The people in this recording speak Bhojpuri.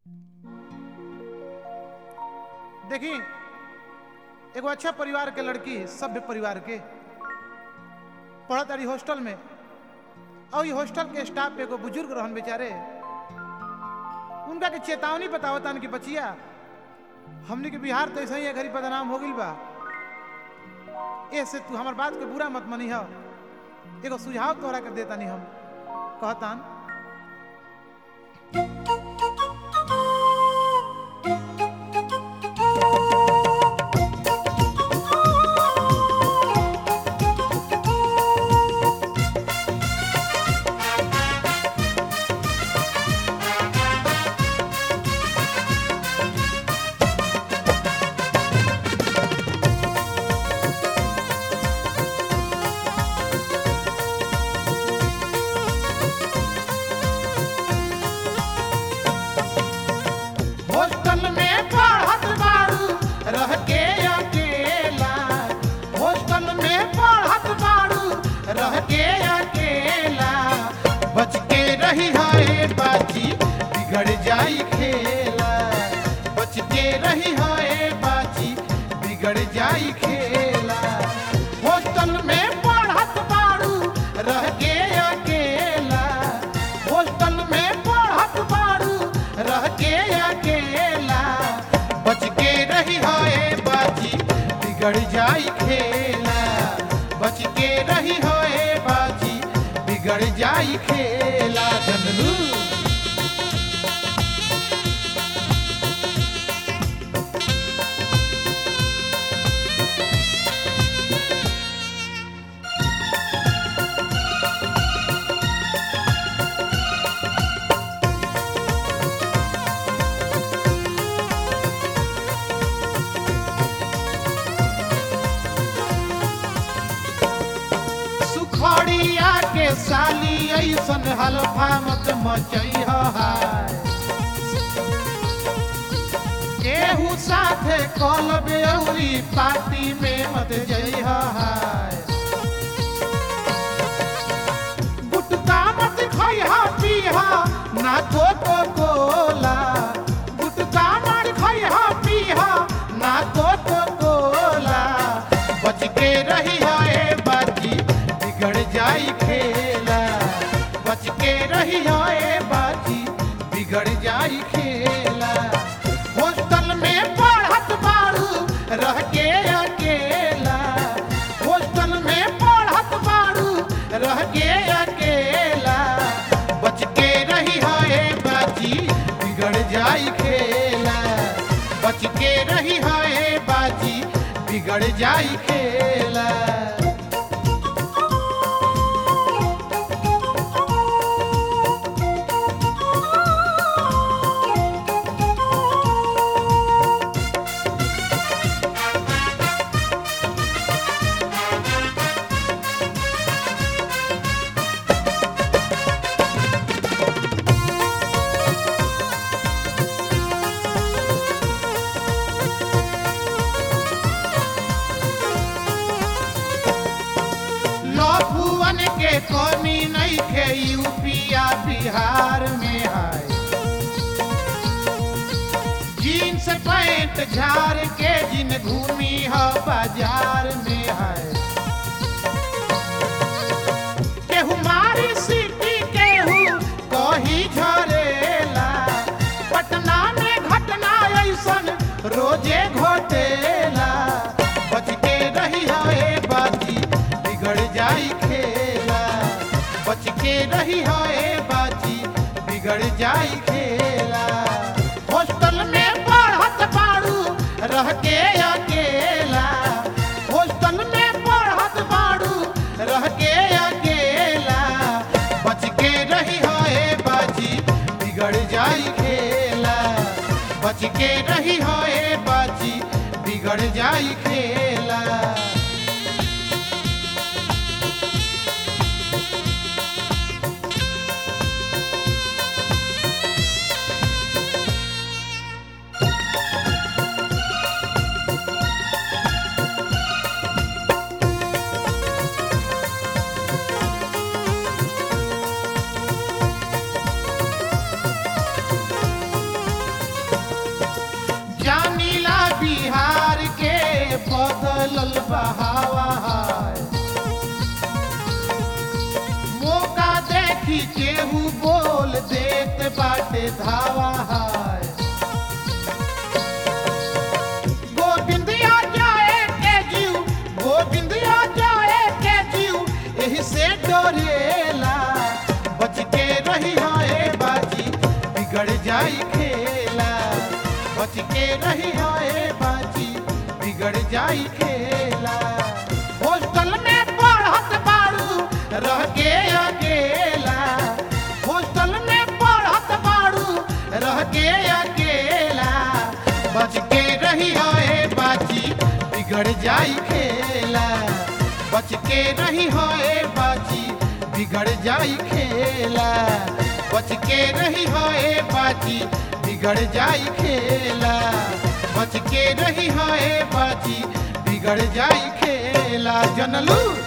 देखी एगो अच्छा परिवार के लड़की सभ्य परिवार के पढ़त रही हॉस्टल में और ये हॉस्टल के स्टाफ पे एगो बुजुर्ग रहन बेचारे उनका के चेतावनी बतावतन कि बचिया हमने के बिहार तो ऐसे ही घड़ी बदनाम हो गई बा ऐसे तू हमार बात के बुरा मत मनी हो एगो सुझाव तोहरा के देता नहीं हम कहतान हॉस्टल में पढ़त बाड़ू रह के अकेला हॉस्टल में पढ़त बाड़ू रह के अकेला बच के रही है बाजी बिगड़ जाई खेला बच के रही है बाजी बिगड़ जाई खेला हॉस्टल में पढ़त बाड़ू रह के अकेला हॉस्टल में पढ़त बाड़ू रह के अकेला बच के रही है बाजी बिगड़ जाई खेला बच के रही है बाजी बिगड़ जाई खेला जनलू सुखड़िया के साली ऐसन हलफा मत मचई हाय केहू साथे कल बेउरी पार्टी में मत जई हाय गुटका मत खइहा पीहा ना कोको कोला गुटका मत खइहा पीहा ना कोको कोला बच के रही है बाजी बिगड़ जाई खेला बच के रही है बाजी बिगड़ जाई खेला हॉस्टल में पढ़त बाड़ू रह के अकेला हॉस्टल में पढ़त बाड़ू रह के अकेला बच के रही है बाजी बिगड़ जाई खेला बच के रही है बाजी बिगड़ जाई खेला लफुअन के कमी नहीं खे यूपिया बिहार में है जीन्स पैंट झाड़ के जिन घूमी है बाजार में है केहू मारी सीटी केहू कही झरेला पटना में घटना ऐसन रोजे घोटेला बच के रही है बाजी बिगड़ जाई खेला बच के रही है बाजी बिगड़ जाई खेला हॉस्टल में पढ़त बाड़ू रह के अकेला हॉस्टल में पढ़त बाड़ू रह के अकेला बच के रही है बाजी बिगड़ जाई खेला बच के रही है बाजी बिगड़ जाई खेला बाटे धावा हाय गोविंदिया जाए के जीव गोविंदिया जाए के जीव एही से डरेला बच के रही हाय बाजी बिगड़ जाई खेला बच के रही हाय बाजी बिगड़ जाई खेला हॉस्टल में पढ़त बाड़ू रह के अकेला हॉस्टल में पढ़त बाड़ू रह के अकेला बच के रही होए बाची बिगड़ जाई खेला बच के रही होए बाची बिगड़ जाई खेला बच के रही होए बाची बिगड़ जाई खेला बच के रही होए बाची बिगड़ जाई खेला जनलू